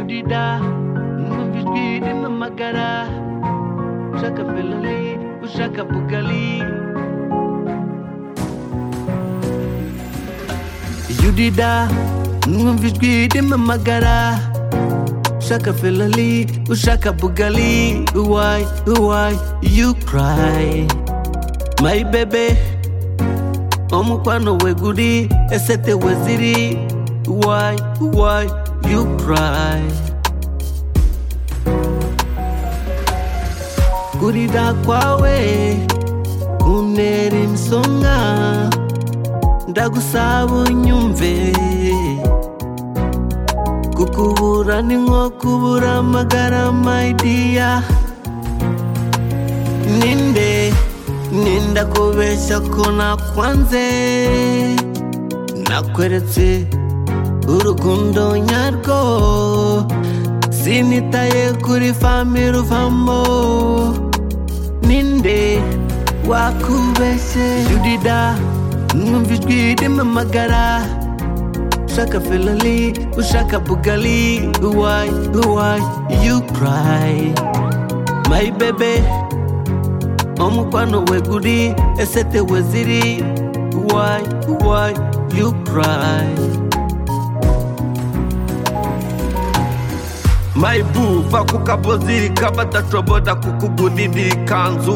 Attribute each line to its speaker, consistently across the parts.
Speaker 1: dida numva ijwi rimpamagara ushaka ferari ushaka bugari yudida numva ijwi rimpamagara ushaka ferari ushaka bugari why why you cry my baby omukwano weguri esete weziri why why you cry kurira kwawe kuntera insonga ndagusaba unyumve kukubura ni nko kubura amagara my dear ninde ninda kubeshya ko nakwanze nakweretse urukundo nyarwo sinitaye kuri fami ruvamo ninde wakubeshye yudida numva ijwi rimamagara ushaka ferari ushaka bugari why why you cry my baby omukwano weguri esete weziri why why you cry
Speaker 2: mayibu va ku kabozi k'abadashobora kukugurira ikanzu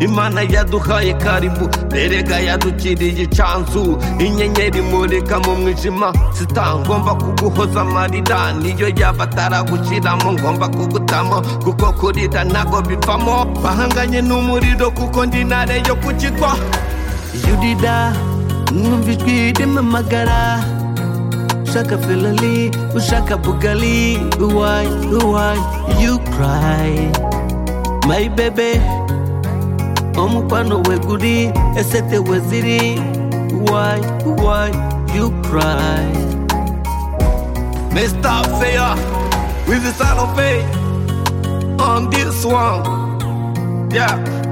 Speaker 2: imana yaduhaye karibu erega yadukiriye icanzu inyenyeri imurika mu mwijima sita ngomba kuguhoza amarira niyo yaba ataragushyiramo ngomba kugutamo kuko kurira ntago bivamo bahanganye n'umuriro kuko ndi intare yo kukigwa
Speaker 1: yurira numva ijwi rimamagara ushaka ferari ushaka bugari why why you cry my baby omukwano weguri esete weziri why why you cry
Speaker 2: Mr. Fair with the sound of faith on this one. Yeah.